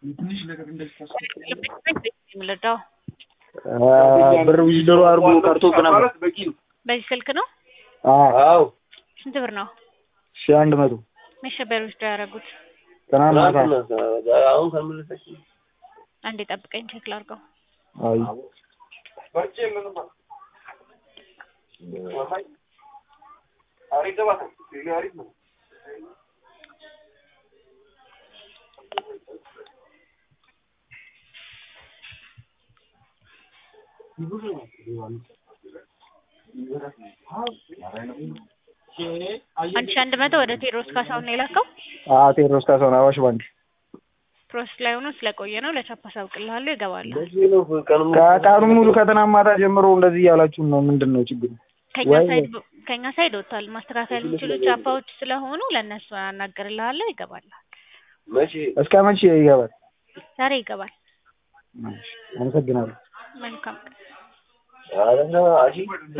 የምንረዳው ብር ዊዝድሮ አድርጎ ቀርቶብህ ነበር። በዚህ ስልክ ነው። አዎ ስንት ብር ነው? ሺህ አንድ መቶ መቼ ነበር ዊዝድሮ ያደረጉት? ትናንት ማታ። አሁን ከመለሰች አንዴ ጠብቀኝ ቼክ ላድርገው። አይ አንድ ሺህ አንድ መቶ ወደ ቴዎድሮስ ካሳሁን ነው የላከው። አዎ ቴዎድሮስ ካሳሁን አዋሽ ባንክ ፕሮሰስ ላይ ሆኖ ስለቆየ ነው። ለቻፕ አሳውቅልሃለሁ፣ ይገባል። ከቀኑ ሙሉ ከትናንት ማታ ጀምሮ እንደዚህ እያላችሁን ነው። ምንድን ነው ችግሩ? ከኛ ወይ- ሳይድ ከኛ ሳይድ ወጥቷል። ማስተካከል የሚችሉ ቻፓዎች ስለሆኑ ለእነሱ አናገርልሃለሁ፣ ይገባል። መቼ እስከ መቼ ይገባል? ዛሬ ይገባል። አመሰግናለሁ። መልካም ኧረ አሺ